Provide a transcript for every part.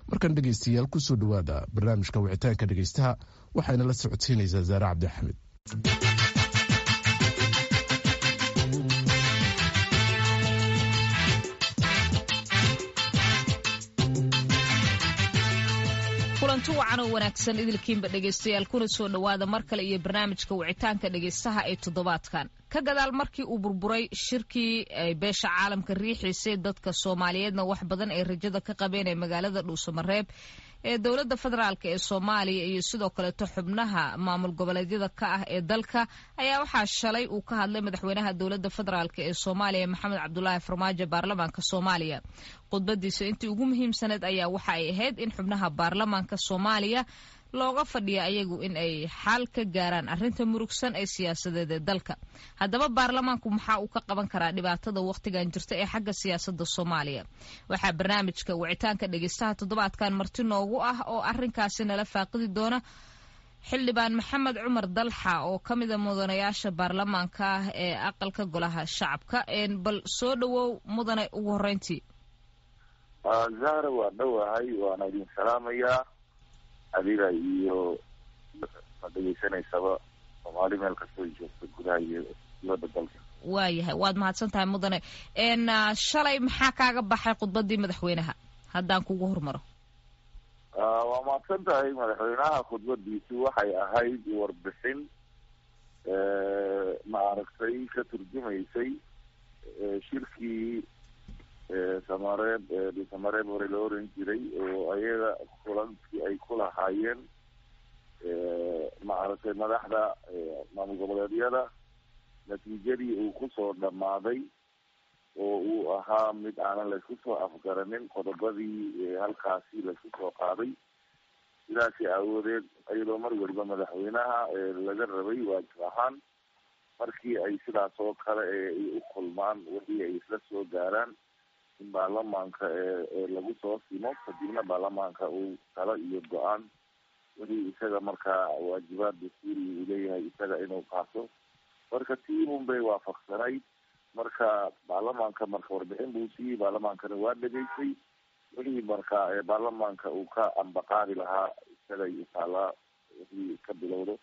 markan dhegeystayaal kusoo dhowaada barnaamijka wicitaanka dhegeystaha waxayna la socodsiinaysaa zaare cabdi axmed kulanti wacan oo wanaagsan idilkiinba dhegaystayaal kuna soo dhowaada mar kale iyo barnaamijka wicitaanka dhegaystaha ee toddobaadkan ka gadaal markii uu burburay shirkii ay beesha caalamka riixiisay dadka soomaaliyeedna wax badan ay rajada ka qabeen ee magaalada dhuusamareeb ee dowladda federaalk ee soomaaliya iyo sidoo kaleeto xubnaha maamul goboleedyada ka ah ee dalka ayaa waxaa shalay uu ka hadlay madaxweynaha dowladda federaalk ee soomaaliya maxamed cabdulaahi farmaajo baarlamaanka soomaaliya khudbadiisa intii ugu muhiimsaneed ayaa waxa ay ahayd in xubnaha baarlamaanka soomaaliya looga fadhiya ayagu in ay xal ka gaaraan arrinta murugsan ee siyaasadeed ee dalka haddaba baarlamaanku maxaa uu ka qaban karaa dhibaatada wakhtigan jirta ee xagga siyaasadda soomaaliya waxaa barnaamijka wicitaanka dhegeystaha toddobaadkan marti noogu ah oo arrinkaasi nala faaqidi doona xildhibaan maxamed cumar dalxa oo ka mida mudanayaasha baarlamaanka ah ee aqalka golaha shacabka bal soo dhowow mudane ugu horeyntii zahra waa dhowahay waana idin salaamayaa adiga iyo ma dhegeysanaysaba soomaali meel kastoo joogta gudaha iyo dibadda dalka waayahay waad mahadsan tahay mudane shalay maxaa kaaga baxay khudbadii madaxweynaha haddaan kugu hormaro waa mahadsan tahay madaxweynaha khudbadiisu waxay ahayd warbixin maaragtay ka turjumaysay shirkii samareeb samareeb hore la oran jiray oo ayaga kulankii ay ku lahaayeen maaragtay madaxda maamul goboleedyada natiijadii uu kusoo dhamaaday oo uu ahaa mid aanan laysku soo afgaranin qodobadii halkaasi laysku soo qaaday sidaasi aawadeed iyadoo mar weliba madaxweynaha laga rabay waajib ahaan markii ay sidaas oo kale ay u kulmaan wixii ay isla soo gaaraan in baarlamaanka ee lagu soo simo kadibna baarlamaanka uu talo iyo go-aan wixii isaga markaa waajibaad dastuuri uu leeyahay isaga inuu qaato marka tiibun bay waafaqsanayd marka baarlamaanka marka warbixin buu siiyey baarlamaankana waa dhegaysay wixii marka baarlamaanka uu ka ambaqaadi lahaa isaga iyo taalaa wixii ka bilowdo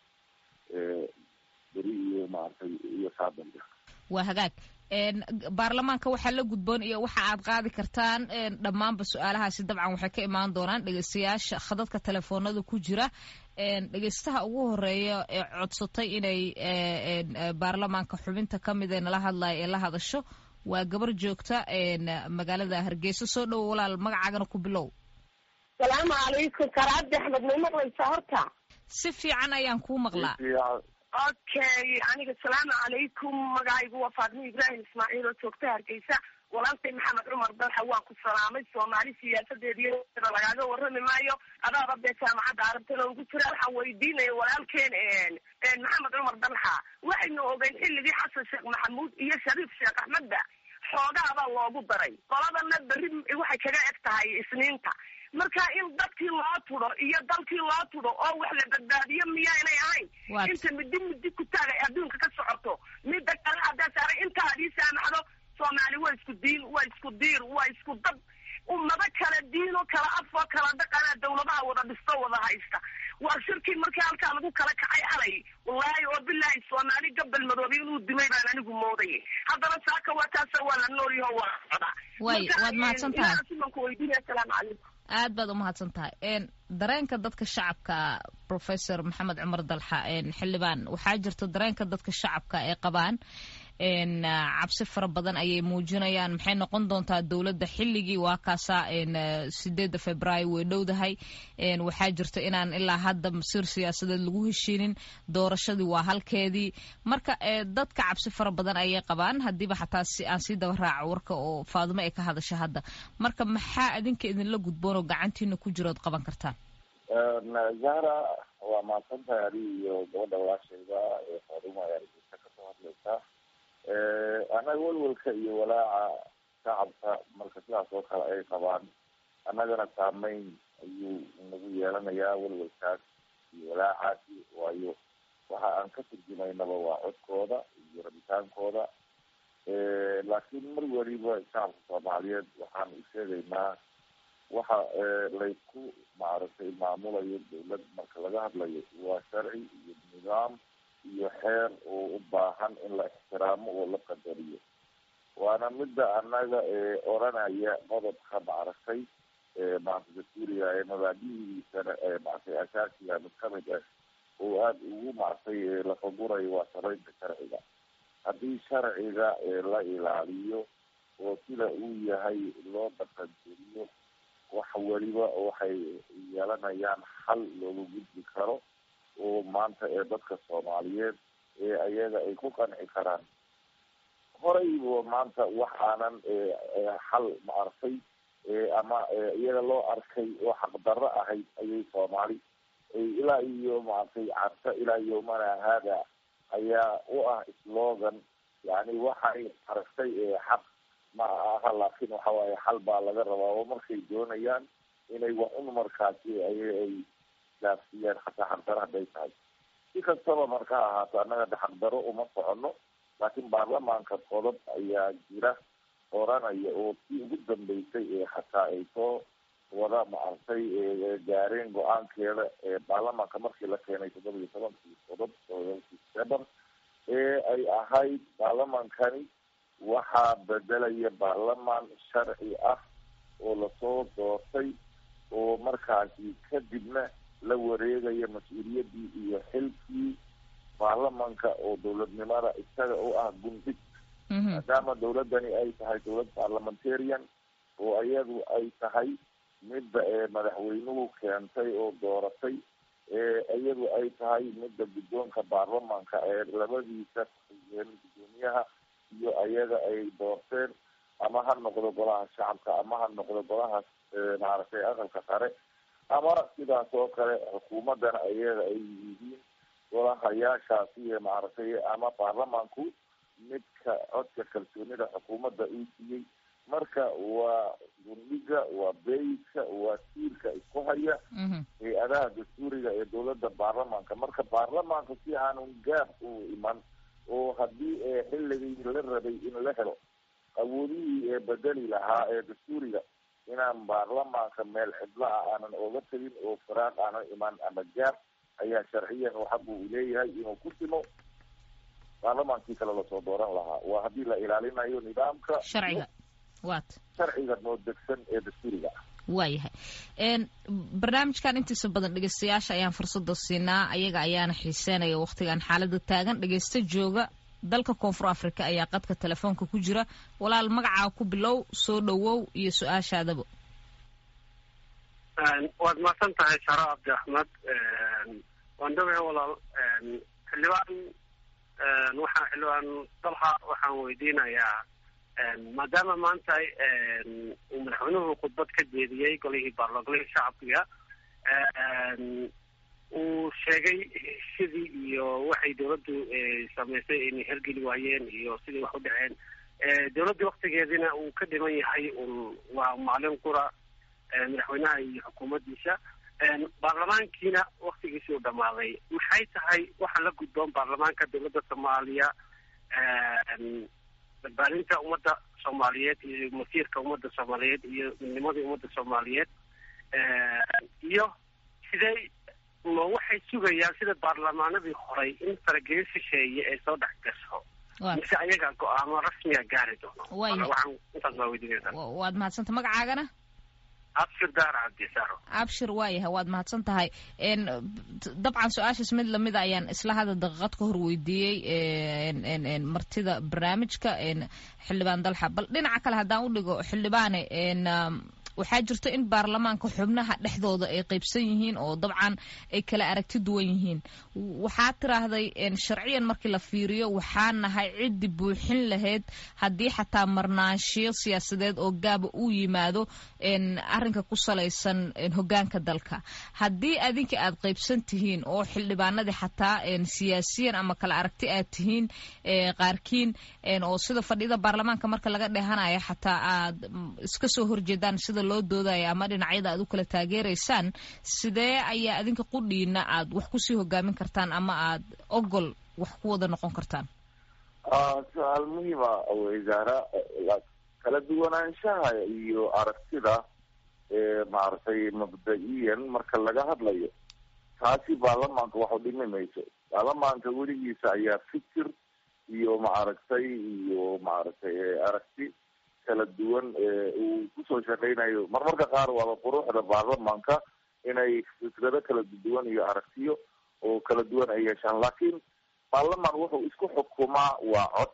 beri iyo maaragtay iyo saadambe waa hagaag baarlamaanka waxaa la gudboon iyo waxa aad qaadi kartaan dhammaanba su-aalahaasi dabcan waxay ka imaan doonaan dhegeystayaasha khadadka telefoonada ku jira dhegeystaha ugu horeeya ee codsatay inay baarlamaanka xubinta ka mid ee nala hadlaya ee la hadasho waa gabar joogta magaalada hargeysa soo dhowo walaal magacaagana ku bilow salaamu calaykum karaabdi axmed may maqlaysaa horta si fiican ayaan kuu maqlaa okay aniga asalaamu calaykum magacaygu waa faatimo ibraahim ismaaciil oo joogta hargeysa walaaltay maxamed cumar dalxa waan ku salaamay soomaali siyaasadeediy lagaaga warrami maayo adaaba dee jaamacadda arabtana ugu jira waxaan weydiinaya walaalkeen maxamed cumar dalxa waxaynu ogeyn xilligii xasan sheekh maxamuud iyo shariif sheekh axmedba xoogaabaa loogu daray qoladana berri waxay kaga eg tahay isniinta marka in dadkii loo tudo iyo dalkii loo tudo oo wax la badbaadiyo miyaanay ahayn inta midi midi ku taagay adduunka ka socoto midda kale haddaa saaray inta adii saamaxdo soomaali waa isku diin waa isku diir waa isku dad ummado kala diino kala afoo kala dhaqana dawladaha wada dhisto wada haysta waa shirkii markii halkaa lagu kala kacay alay wallaahi oo bilaahi soomaali gabal madoobe inuu dimay baan anigu moodayay haddana saaka waa taasa waa la noolyaho waa socda way waad mahadsan tahay simanku weydiinaya asalaamu calaykum aad baad umahadsan tahay dareenka dadka shacabka professor maxamed cumar dalxa xildhibaan waxaa jirta dareenka dadka shacabka ay qabaan cabsi fara badan ayay muujinayaan maxay noqon doontaa dowladda xilligii waa kaasaa sideedda februaayo way dhowdahay waxaa jirta inaan ilaa hadda masiir siyaasadeed lagu heshiinin doorashadii waa halkeedii marka dadka cabsi fara badan ayay qabaan hadiiba xataa si aan sii daba raaco warka oo faadimo ay ka hadasha hadda marka maxaa idinka idinla gudboon oo gacantiina ku jirood qaban kartaan zahra waa mahadsan tahay adi iyo gabadha walaashayda ee faadimo ayaa argeysa kasoo hadlaysaa annaga welwelka iyo walaaca shacabka marka sidaas oo kale ay qabaan annagana saameyn ayuu nagu yeelanayaa welwelkaas iyo walaacaasi waayo waxa aan ka turjumaynaba waa codkooda iyo rabitaankooda laakiin mar weliba shacabka soomaaliyeed waxaan u sheegaynaa waxa laysku maaragtay maamulayo dawlad marka laga hadlayo waa sharci iyo nidaam iyo xeer oo u baahan in la ixtiraamo oo la qadariyo waana midda annaga oranaya qodobka maaragtay maaragtay dastuuriga ee mabaadihiisana maaragtay asaasiga mid kamid ah oo aada ugu maaragtay lafagurayo waa saraynta sharciga haddii sharciga la ilaaliyo oo sida uu yahay loo dhaqangeliyo wax weliba waxay yeelanayaan xal looga gudbi karo oo maanta ee dadka soomaaliyeed ee ayaga ay ku qanci karaan horeyba maanta wax aanan xal maaragtay ama iyaga loo arkay oo xaqdarro ahayd ayay soomaali ilaa iyo maaragtay carta ilaa yomana haada ayaa u ah slogan yani waxay aragtay xaq ma aha laakin waxa waaye xal baa laga rabaa oo markay doonayaan inay wax un markaasi ay ay gaafsiiyaan xataa xaqdaro hadday tahay si kastaba marka ahaato annaga de xaqdaro uma socono laakiin baarlamaanka qodob ayaa jira oranaya oo si ugu dambeysay ee xataa ay soo wada maaragtay gaareen go-aankeeda ee baarlamaanka markii la keenay toddoba iyo tobankii qodob december ee ay ahayd baarlamaankani waxaa bedelaya baarlamaan sharci ah oo lasoo doortay oo markaasi kadibna la wareegaya mas-uuliyaddii iyo xilkii baarlamanka oo dowladnimada isaga u ah gundig maadaama dawladdani ay tahay dawlad parliamentarian oo iyadu ay tahay midda madaxweynuhu keentay oo dooratay iyadu ay tahay midda guddoonka baarlamanka ee labadiisa guddoomiyaha iyo ayaga ay doorteen ama ha noqdo golaha shacabka ama ha noqdo golaha maaragtay aqalka sare ama sidaas oo kale xukuumaddana ayaga ay yihiin golahayaashaasi maaragtay ama baarlamanku midka codka kalsoonida xukuumadda uu siiyey marka waa gundhiga waa beyska waa tiirka isku haya hay-adaha dastuuriga ee dawladda baarlamanka marka baarlamaanka si aanun gaab u iman oo haddii xilligii la rabay in la helo awoodihii ee bedeli lahaa ee dastuuriga inaan baarlamaanka meel cidla ah aanan oga tegin oo faraaq aanan iman ama gaab ayaa sharciyan oo xaq uu leeyahay inuu ku timo baarlamaankii kale lasoo dooran lahaa waa haddii la ilaalinayo nidaamka sharciga wat sharciga noo degsan ee dastuuriga ah waayahay barnaamijkan intiisa badan dhegeystayaasha ayaan fursada siinaa ayaga ayaana xiiseynaya waktigan xaalada taagan dhegeysta jooga dalka koonfur africa ayaa qadka telefoonka ku jira walaal magacaa ku bilow soo dhowow iyo su-aashaadaba waad mahadsan tahay sharo cabdi axmed waan dhawahay walaal xildhibaan waxaa xildhibaan dalxa waxaan weydiinayaa maadaama maanta uu madaxweynuhu khudbad ka jeediyey golihii baarlogolihii shacbiga uu sheegay sidii iyo waxay dawladdu samaysay inay hergeli waayeen iyo sidii wax u dhaceen dawladdii waktigeedina uu ka dhiman yahay un waa maalin qura madaxweynaha iyo xukuumaddiisa baarlamaankiina waktigiisii u dhamaaday maxay tahay waxa la gudboon baarlamaanka dawladda soomaaliya badbaadinta ummadda soomaaliyeed iyo masiirka ummadda soomaaliyeed iyo midnimadii ummadda soomaaliyeed iyo sidee ma waxay sugayaan sida baarlamaanadii horay in faragelin shisheeye ay soo dhex gasho mise ayaga go-aamo rasmiga gaari doono waxaan intaas baa weydiinaysaa waad mahadsanta magacaagana abshir daar cabdisaaro abshir waayahay waad mahadsan tahay dabcan su-aashaas mid lamida ayaan isla hada daqiiqad ka hor weydiiyey martida barnaamijka xildhibaan dalxa bal dhinaca kale haddaan u dhigo xildhibaane waxaa jirto in baarlamaanka xubnaha dhexdooda ay qaybsan yihiin oo dabcan ay kala aragti duwan yihiin waxaa tiraahday sharciyan markii la fiiriyo waxaa nahay ciddi buuxin lahayd haddii xataa marnaanshiyo siyaasadeed oo gaaba uu yimaado arrinka ku salaysan hogaanka dalka haddii adinka aad qaybsan tihiin oo xildhibaanadii xataa siyaasiyan ama kala aragti aad tihiin qaarkiin oo sida fadhida baarlamaanka marka laga dhehanayo xataa aad iska soo horjeedaan sida loo doodaya ama dhinacyada aad u kala taageeraysaan sidee ayaa adinka qudhiina aad wax kusii hogaamin kartaan ama aad ogol wax ku wada noqon kartaan su-aal muhiima wasaara kala duwanaanshaha iyo aragtida maaragtay mabda-iyan marka laga hadlayo taasi baarlamaanka wax u dhimi mayso baarlamaanka weligiisa ayaa fikir iyo maaragtay iyo maaragtay aragti kala duwan uu kusoo shaqeynayo marmarka qaar waaba quruxda baarlamaanka inay fikrado kala duwan iyo aragtiyo oo kala duwan ay yeeshaan laakiin baarlamaan wuxuu isku xukumaa waa cod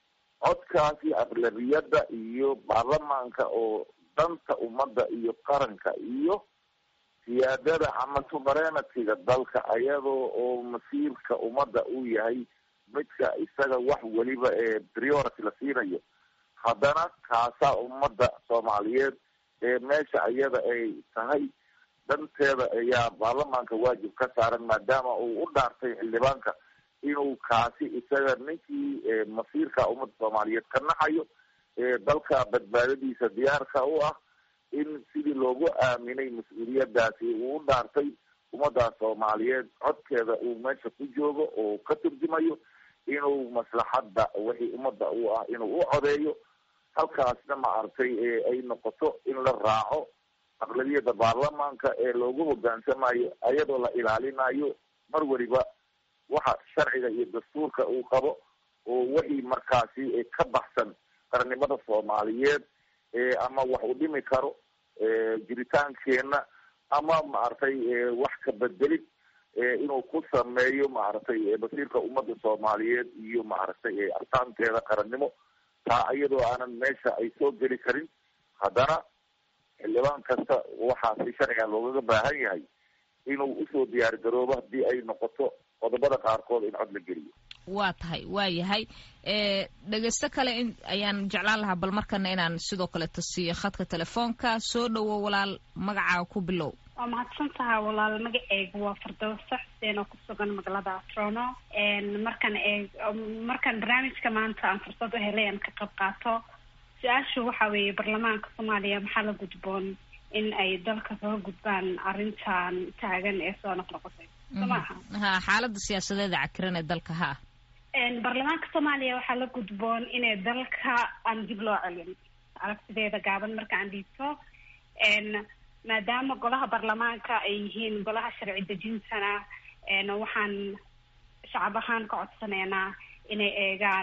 codkaasi aqlabiyadda iyo baarlamaanka oo danta ummadda iyo qaranka iyo siyaadada ama suverenity-ga dalka ayadoo oo masiirka ummadda uu yahay midka isaga wax weliba ee priority la siinayo haddana kaasaa ummadda soomaaliyeed ee meesha iyada ay tahay danteeda ayaa baarlamaanka waajib ka saaran maadaama uu u dhaartay xildhibaanka inuu kaasi isaga ninkii masiirka ummadda soomaaliyeed ka naxayo dalka badbaadadiisa diyaarka u ah in sidii loogu aaminay mas-uuliyadaasi uu u dhaartay ummadda soomaaliyeed codkeeda uu meesha ku joogo oo ka turjumayo inuu maslaxadda wixii ummadda u ah inuu u codeeyo halkaasna maaragtay ay noqoto in la raaco aqlabiyada baarlamaanka ee loogu hogaansamayo ayadoo la ilaalinayo mar weliba waxa sharciga iyo dastuurka uu qabo oo wixii markaasi ka baxsan qarannimada soomaaliyeed ama wax u dhimi karo jiritaankeena ama maaragtay wax ka bedelid inuu ku sameeyo maaragtay masiirka ummadda soomaaliyeed iyo maaragtay artaanteeda qarannimo taa iyadoo aanan meesha ay soo geli karin haddana xildhibaan kasta waxaa si sharciga loogaga baahan yahay inuu usoo diyaar garoobo haddii ay noqoto qodobada qaarkood in cod la geliyo waa tahay waa yahay dhegeysto kale in ayaan jeclaan lahaa bal markana inaan sidoo kaleeto siiyo khadka telefoonka soo dhowo walaal magacaaga ku bilow waa mahadsan taha walaal magaceyga waa fardowsa xuseen oo kusugan magaalada trono markan eeg markaan barnaamijka maanta aan fursad u helay aan ka qayb qaato su-aashu waxa weeye baarlamaanka soomaaliya maxaa la gudboon in ay dalka kaga gudbaan arrintan taagan ee soo noqnoqotay so maaha ha xaalada siyaasadeeda cakiran ee dalka ha baarlamaanka soomaaliya waxaa la gudboon inay dalka aan dib loo celin aragtideeda gaaban marka aan dhiibto maadaama golaha baarlamaanka ay yihiin golaha sharci dejintana waxaan shacab ahaan ka codsaneynaa inay eegaan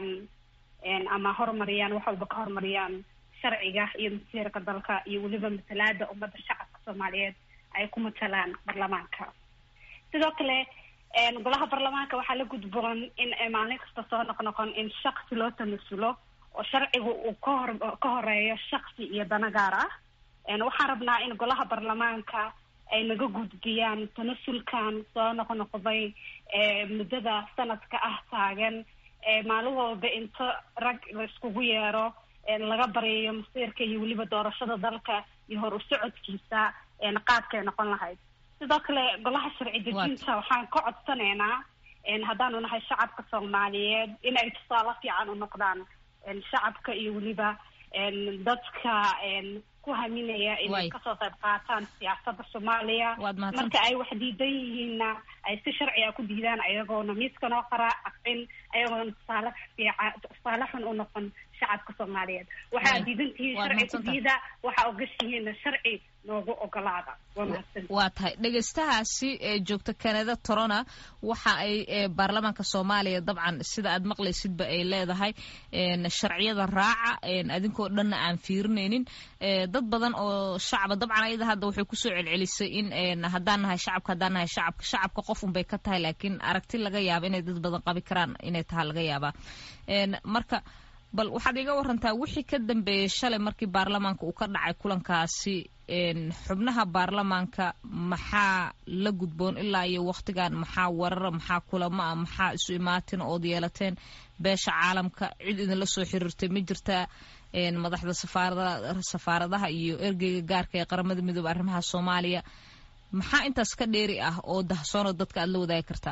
ama horumariyaan wax walba ka horumariyaan sharciga iyo masiirka dalka iyo weliba matalaada ummadda shacabka soomaaliyeed ay ku matalaan baarlamaanka sidoo kale golaha baarlamaanka waxaa la gudboon in maalin kasta soo noqnoqon in shaksi loo tamasulo oo sharciga uu kahor ka horeeyo shaksi iyo dana gaar ah waxaan rabnaa in golaha baarlamaanka ay naga gudbiyaan tanasulkan soo noqnoqday muddada sanadka ah taagan maalin walba inta rag la iskugu yeero laga baryayo masiirka iyo weliba doorashada dalka iyo hor u socodkiisa qaabkay noqon lahayd sidoo kale golaha sharci dejinta waxaan ka codsanaynaa haddaanu nahay shacabka soomaaliyeed in ay tusaale fiican u noqdaan shacabka iyo weliba dadka ku haminaya inay kasoo qayb qaataan siyaasada soomaaliya marka ay wax diidan yihiinna ay si sharciga ku diidaan ayagoona miiska noo qaraa aqcin ayagoona tusaale fiica tusaale xun u noqon shacabka soomaaliyeed waxaa diidan tihiin sharci ku diida waxaa ogashihiinna sharci noogu ogolaada waa tahay dhegeystahaasi ee joogta canada torona waxa ay baarlamaanka soomaaliya dabcan sida aad maqlaysidba ay leedahay sharciyada raaca adinkoo dhanna aan fiirinaynin dad badan oo shacaba dabcan ayada hadda waxay kusoo celcelisay in haddaan nahay shacabka haddaan nahay shacabka shacabka qof unbay ka tahay laakiin aragti laga yaaba inay dad badan qabi karaan inay tahay laga yaabaa marka bal waxaad iga warantaa wixii ka dambeeyey shalay markii baarlamaanka uu ka dhacay kulankaasi xubnaha baarlamaanka maxaa la gudboon ilaa iyo waktigan maxaa warara maxaa kulamo ah maxaa isu imaatin ood yeelateen beesha caalamka cid idinla soo xiriirtay ma jirtaa madaxda safaarada safaaradaha iyo ergeyga gaarka ee qaramada midoobe arrimaha soomaaliya maxaa intaas ka dheeri ah oo dahsoonoo dadka aada la wadaagi kartaa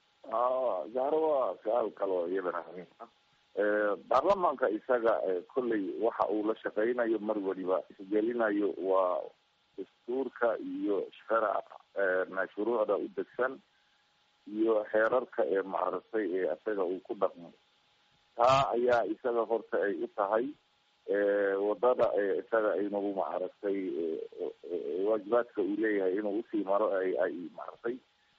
zahro waa su-aal kaloo iyadana muhiim ah baarlamaanka isaga kolley waxa uu la shaqeynayo mar weliba isgelinayo waa dastuurka iyo shara shuruucda u degsan iyo xeerarka ee maaragtay ee isaga uu ku dhaqmo taa ayaa isaga horta ay u tahay wadada isaga inagu maaragtay waajibaadka uu leeyahay inuu usii maro ay ay maaragtay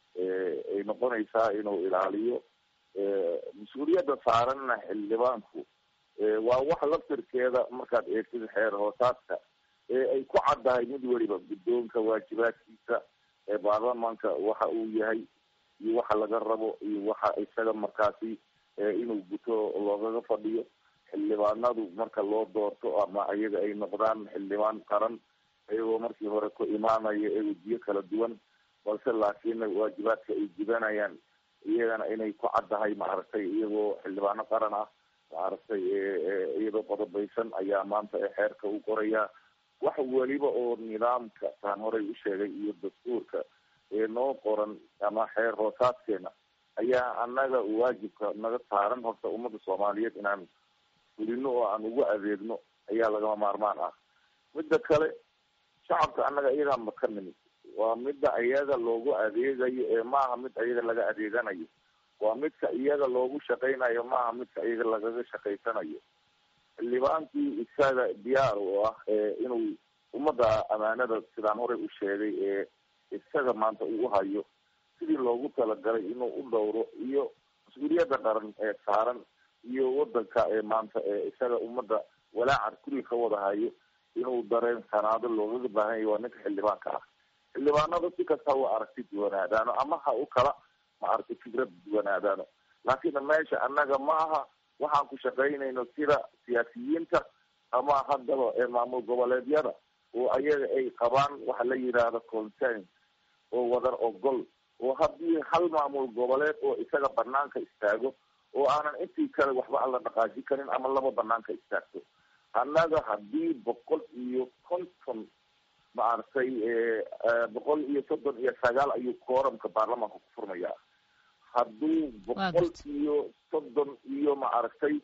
ay noqonaysaa inuu ilaaliyo mas-uuliyadda saaranna xildhibaanku waa wax laftirkeeda markaad eegtid xeer hoosaadka ay ku caddahay mid weliba guddoonka waajibaadkiisa ee baarlamaanka waxa uu yahay iyo waxa laga rabo iyo waxa isaga markaasi inuu guto loogaga fadhiyo xildhibaanadu marka loo doorto ama ayaga ay noqdaan xildhibaan qaran ayagoo markii hore ku imaanaya ee wejiyo kala duwan balse laakiin waajibaadka ay gudanayaan iyagana inay ku caddahay maaragtay iyagoo xildhibaano qaran ah maaragtay iyadoo qodobaysan ayaa maanta xeerka u qorayaa wax weliba oo nidaamka taan horey u sheegay iyo dastuurka ee noo qoran ama xeer hoosaadkeena ayaa annaga waajibka naga saaran horta ummadda soomaaliyeed inaan fulino oo aan ugu adeegno ayaa lagama maarmaan ah midda kale shacabka annaga iyagaa maka nimid waa midda iyaga loogu adeegayo ee maaha mid iyaga laga adeeganayo waa midka iyaga loogu shaqaynayo maaha midka iyaga lagaga shaqaysanayo xildhibaankii isaga diyaar u ah inuu ummadda amaanada sidaan horey u sheegay ee isaga maanta uu hayo sidii loogu talagalay inuu u dhowro iyo mas-uuliyadda qaran ee saaran iyo wadanka ee maanta ee isaga ummadda walaaca kulli ka wada hayo inuu dareen sanaado loogaga baahan yahy waa ninka xildhibaanka ah xildhibaanada si kasta ha aragti duwanaadaano ama ha u kala ma aragti fikrad duwanaadaano laakiin meesha annaga ma aha waxaan ku shaqaynayno sida siyaasiyiinta ama haddaba ee maamul goboleedyada oo ayaga ay qabaan waxa la yidhaahdo consent oo wadar ogol oo haddii hal maamul goboleed oo isaga banaanka istaago oo aanan intii kale waxba aan la dhaqaaji karin ama laba banaanka istaagto annaga haddii boqol iyo konton maaragtay boqol iyo soddon iyo sagaal ayuu kooramka baarlamaanka ku furmayaa hadduu boqol iyo soddon iyo maaragtay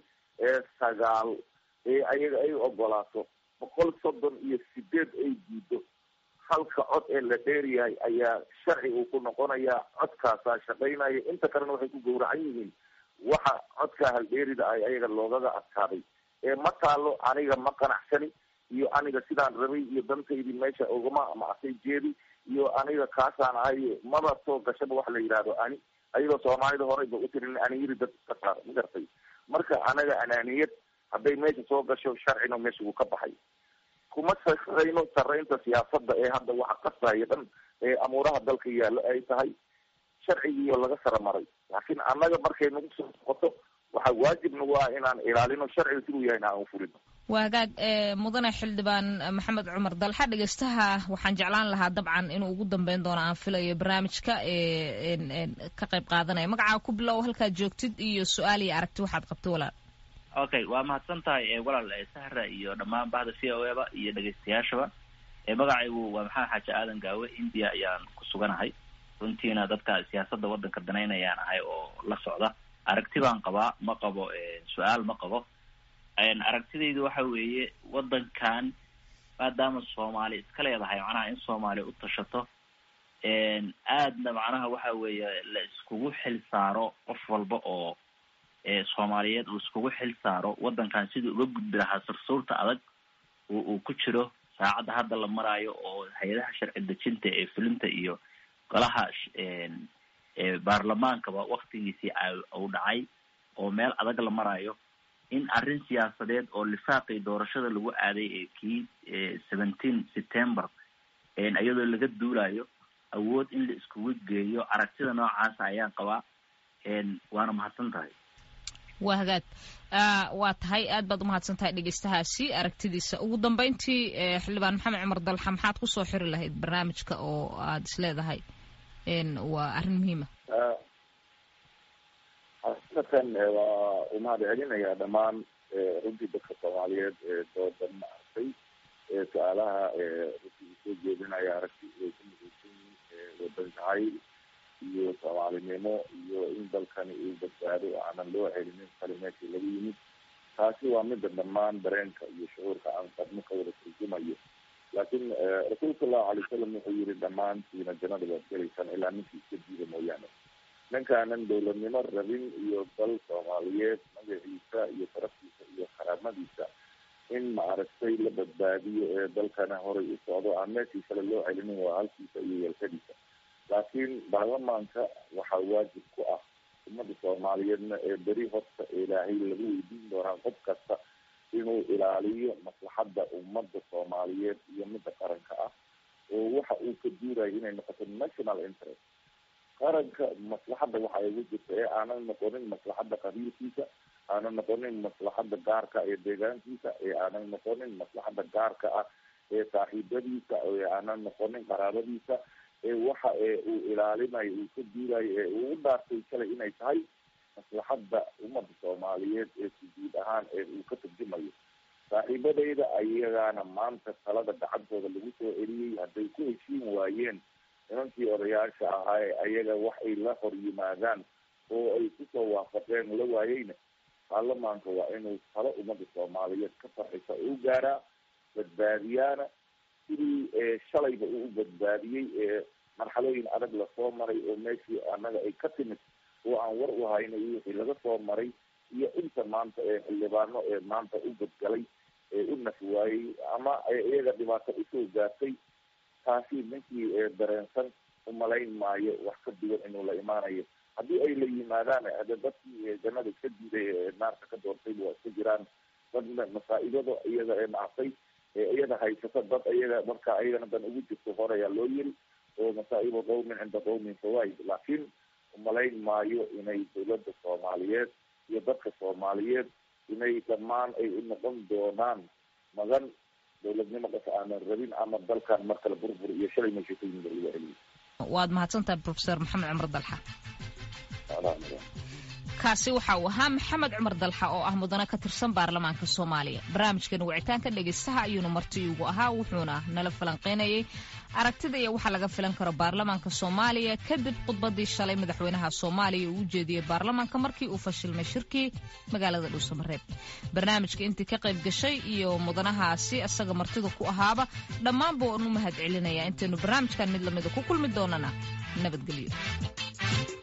sagaal ee ayaga ay ogolaato boqol soddon iyo sideed ay diido halka cod ee la dheeryahay ayaa sharci uu ku noqonayaa codkaasaa shaqaynaya inta kalena waxay ku gawracan yihiin waxa codkaa haldheerida ay ayaga loogaga adkaaday ee ma taalo aniga ma qanacsani iyo aniga sidaan rabay iyo dantaydii meesha ugama macsay jeedi iyo aniga kaasaan ahay maba soo gashaba waxa la yidhaahdo ani ayadoo soomaalida horeyba utirin aniyiri dad ka saar ma gartay marka anaga anaaniyad hadday meesha soo gasho sharcina meesha wuu ka baxay kuma sarayno saraynta siyaasada ee hadda waxa qasbaya dhan ee amuuraha dalka yaallo ay tahay sharcigiiyo laga sara maray laakiin annaga markay nagu soo noqoto waxaa waajib nagu ah inaan ilaalino sharciga siduu yahay inaan ufulino waa hagaag mudane xildhibaan maxamed cumar dalxa dhegeystaha waxaan jeclaan lahaa dabcan inuu ugu dambeyn doono aan filayo barnaamijka ka qayb qaadanaya magacaa ku bilow halkaad joogtid iyo su-aal iyo aragti waxaad qabto walaal okay waa mahadsan tahay walaal sahra iyo dhammaan bahda v o eba iyo dhegeystayaashaba magacaygu waa maxamed xaaji aadan gaawe india ayaan ku suganahay runtiina dadka siyaasadda waddanka danaynayaan ahay oo la socda aragti baan qabaa ma qabo su-aal ma qabo aragtidaydu waxa weeye waddankan maadaama soomaali iska leedahay macnaha in soomaaliya u tashato aadna macnaha waxa weeye la iskugu xil saaro qof walba oo soomaaliyeed uu iskugu xil saaro waddankan siduu uga gudbi lahaa sursuurta adag uu ku jiro saacadda hadda la maraayo oo hay-adaha sharci dejinta ee fulinta iyo golaha baarlamaankaba waktigiisii uu dhacay oo meel adag la maraayo in arrin siyaasadeed oo lifaaqii doorashada lagu aaday ee kii seventeen september iyadoo laga duulayo awood in la iskugu geeyo aragtida noocaasa ayaan qabaa waana mahadsan tahay waa hagaag waa tahay aad baad umahadsan tahay dhegeystahaasi aragtidiisa ugu dambeyntii xildhibaan maxamed cumar dalxa maxaad kusoo xiri lahayd barnaamijka oo aada is leedahay waa arrin muhiima xaqiiqatan waa umahad celinayaa dhammaan runtii dadka soomaaliyeed ee doodan maaragtay su-aalaha runtii usoo jeedinaya aragti way ku midaysan yihiin wadan jacayl iyo soomaalinimo iyo in dalkani uu badbaado aanan loo celinin kale meeshii laga yimid taasi waa mida dhammaan dareenka iyo shucuurka aan qabno ka wada turjumayo laakiin rasuulka sallahu alay wasalam wuxuu yihi dhammaantiina jannada waad gelaysaan ilaa ninkii iska diida mooyaane ninkaanan dowladnimo rabin iyo dal soomaaliyeed magaciisa iyo sharaftiisa iyo karaamadiisa in maaragtay la badbaadiyo ee dalkana horay u socdo aan meeshii kale loo celinin waa halkiisa iyo yeelkadiisa laakiin baarlamaanka waxaa waajib ku ah ummadda soomaaliyeedna ee beri horta ilaahay lagu weydiin doonaa qof kasta inuu ilaaliyo maslaxadda ummadda soomaaliyeed iyo midda qaranka ah oo waxa uu ka duurayo inay noqoto national interest qaranka maslaxadda waxa ugu jirta ee aanan noqonin maslaxadda qabiilkiisa aanan noqonin maslaxadda gaarka ee deegaankiisa ee aanan noqonin maslaxadda gaarka ah ee saaxiibadiisa ee aanan noqonin qaraabadiisa ee waxa ee uu ilaalinayo uu ka duurayo ee uu u dhaartay kale inay tahay maslaxadda ummadda soomaaliyeed ee sujuud ahaan ee uu ka turjumayo saaxiibadayda ayagaana maanta talada gacantooda lagu soo celiyey hadday ku heshiin waayeen nimankii odayaasha ahaa ee ayaga wax ay la hor yimaadaan oo ay kusoo waafaqeen la waayeyna baarlamaanka waa inuu talo ummadda soomaaliyeed ka farxisa u gaaraa badbaadiyaana sidii shalayba uu badbaadiyey ee marxalooyin adag lasoo maray oo meeshii annaga ay ka timid oo aan war u hayna iyo wixii laga soo maray iyo inta maanta ee xildhibaano ee maanta u badgalay ee u naf waayey ama iyaga dhibaato usoo gaartay taasi ninkii dareensan umalayn maayo wax ka duwan inuu la imaanayo haddii ay la yimaadaan hade dadkii jannada ka diiday ee naarka ka doortay waa iska jiraan dadna masaa-ibada iyaga ee nactay ee iyada haysata dad iyaga marka iyagana dan ugu jirto horeyaa loo yiri oo masaa'ibu qawmin cinda qawmin fawaid laakiin umalayn maayo inay dawladda soomaaliyeed iyo dadka soomaaliyeed inay dhammaan ay u noqon doonaan magan dawladnimo qas aanan rabin ama dalkan mar kale burbur iyo shalay meesha ku yimid laga celiyo waad mahadsantahay profesor maxamed cumar dalxa kaasi waxa uu ahaa maxamed cumar dalxa oo ah mudane ka tirsan baarlamaanka soomaaliya barnaamijkan wicitaanka dhegaystaha ayuuna marti ugu ahaa wuxuuna nala falanqeynayay aragtida iyo waxa laga filan karo baarlamaanka soomaaliya kadib khudbadii shalay madaxweynaha soomaaliya uu u jeediyey baarlamaanka markii uu fashilmay shirkii magaalada dhuusamareeb barnaamijka intii ka qayb gashay iyo mudanahaasi isaga martida ku ahaaba dhammaanba waan u mahad celinayaa intaynu barnaamijkan mid lamida ku kulmi doonana nabadgelyo